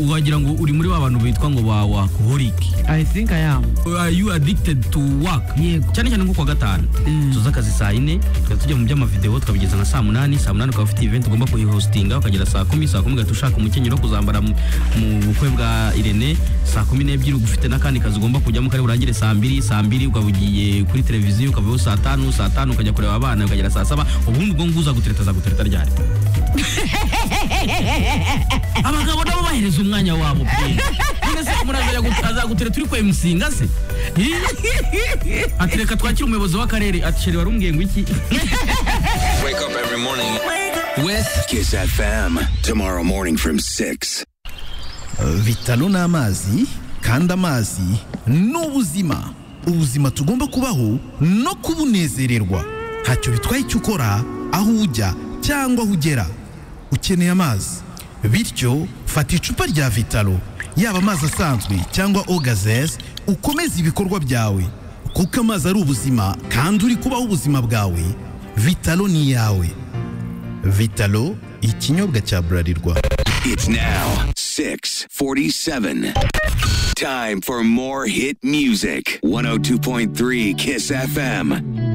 wagira ngo uri muri ba bantu bitwa ngo ba workaholic i think i am are you addicted to work Yego. cyane cyane nko kuwa gatanu Mm. tuza akazi saa yine tukajya tujya mu by'amavideo tukabigeza nka saa munani saa munani ukaba ufite event ugomba kuyihostinga ukagera saa kumi saa kumi ugahita ushaka umukenyero wo kuzambara mu mu bukwe bwa irene saa kumi n'ebyiri uba ufite n'akandi kazi ugomba kujyamo kari burangire saa mbiri saa mbiri ukaba ugiye kuri televiziyo ukavayo saa tanu saa tanu ukajya kureba abana ukagera saa saba ubundi ubwo nguza gutereta azagutereta ryari abagabo nabo bahereza umwanya wabo pe none se umuntu azajya gu- azagutere turi kwemusinga se Ih! ati reka twakire umuyobozi w'akarere ati sheri wari umbwiye ngo iki Wake up every morning with Kiss FM. Tomorrow morning from 6. vitalo ni amazi kandi amazi ni ubuzima ubuzima tugomba kubaho no kubunezererwa ntacyo bitwaye icyo ukora aho ujya cyangwa aho ugera ukeneye amazi bityo fata icupa rya vitalo yaba amazi asanzwe cyangwa ogazes ukomeze ibikorwa byawe kuko amazi ari ubuzima kandi uri kubaho ubuzima bwawe vitalo ni iyawe vitalo ikinyobwa cya burarirwa It's now 647. Time for more hit music. 102.3 Kiss FM.